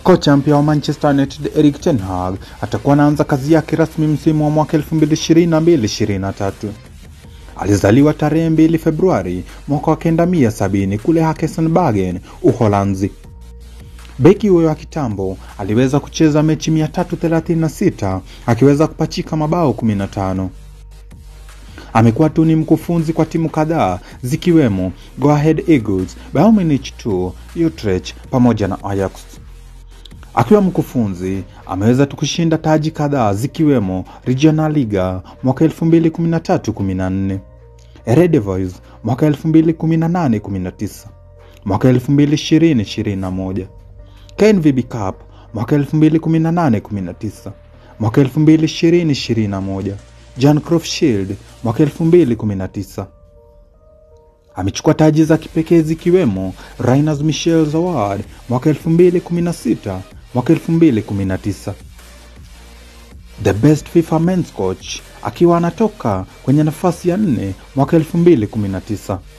Kocha mpya wa Manchester United Erik ten Hag atakuwa anaanza kazi yake rasmi msimu wa mwaka 2022-2023. Alizaliwa tarehe 2 Februari mwaka wa 1970 kule Hakesenbergen, Uholanzi. Beki huyo wa kitambo aliweza kucheza mechi 336 akiweza kupachika mabao 15. Amekuwa tu ni mkufunzi kwa timu kadhaa zikiwemo Go Ahead Eagles, Bayern Munich 2, Utrecht pamoja na Ajax. Akiwa mkufunzi ameweza tu kushinda taji kadhaa zikiwemo Regionalliga mwaka 2013-14, Eredivisie mwaka 2018-19, mwaka 2020-21, KNVB Cup mwaka 2018-19, mwaka 2020-21, Jan Cruyff Shield mwaka 2019. Amechukua taji za kipekee zikiwemo Rainers Michels Award mwaka 2016, mwaka 2019. The best FIFA men's coach akiwa anatoka kwenye nafasi ya nne mwaka 2019.